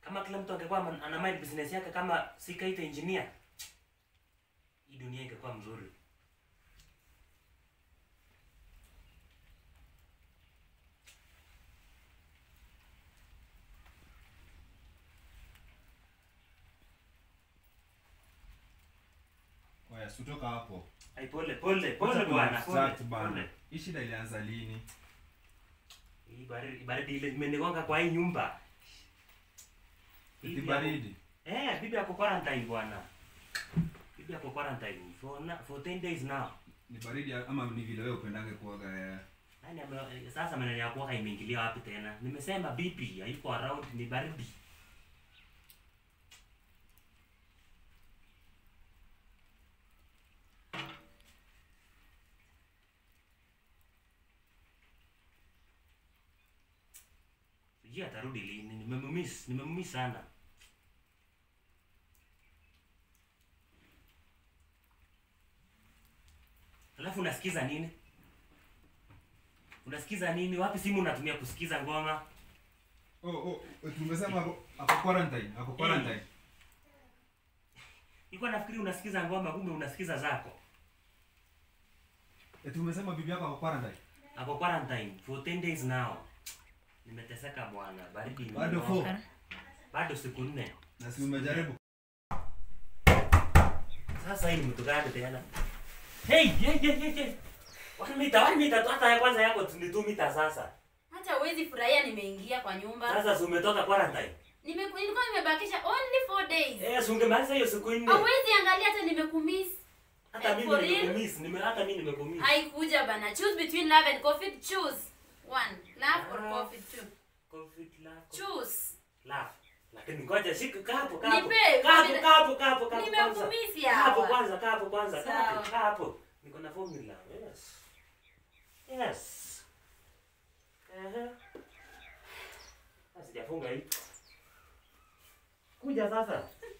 Kama kila mtu angekuwa man- ana mind business yake kama si Kaita engineer. Hii dunia ingekuwa mzuri. Oya, sutoka hapo. Ai pole pole pole Acha bwana. kunidistract Pole. bana. pole. Hii shida ilianza lini? Hii baridi baridi ile imenigonga kwa hii nyumba. Eti Bibi baridi. ako- Eh, bibi ako quarantine bwana. Bibi ako quarantine for na, for 10 days now. Ni baridi ama ni vile wewe upendange kuoga ya. Nani ame, sasa maneno ya kuoga imeingilia wapi tena? Nimesema bibi haiko around ni baridi. Sijui atarudi lini. Nimemmiss, nimemmiss sana. Alafu unasikiza nini? Unasikiza nini? Wapi simu unatumia kusikiza ngoma? Oh, oh, tumesema ako ako quarantine, ako quarantine. Nilikuwa nafikiri unasikiza ngoma, kumbe unasikiza zako. Eti umesema bibi yako ako quarantine. Ako quarantine for 10 days now. Nimeteseka bwana, baridi Bado imenigonga. four. Bado siku nne. Na si umejaribu. Sasa hii ni mtu gani tena? Hey, hey, hey, hey, hey. One mita, one mita tu hata ya kwanza yako tu ni 2 mita sasa. Hata huwezi furahia nimeingia kwa nyumba. Sasa si umetoka quarantine. Nime nilikuwa nimebakisha only four days. Eh, si ungemaliza hiyo siku nne. Hauwezi angalia hata nimekumiss. Hata Eh, mimi for real? nimekumiss, nime hata mimi nimekumiss. Haikuja bana. Choose between love and COVID. Choose. One. Love or Ah. COVID two. Covid love. Choose. Love. Lakini ngoja shika kapo kapo. Nipe, Kapo formula- kapo kapo kapo. kwanza. Nimekumiss Kapo yawa. kwanza, kapo kwanza, kapo, Sawa. kapo. Niko na formula. Yes. Yes. Ehe. Sasa sijafunga hii. Kuja sasa.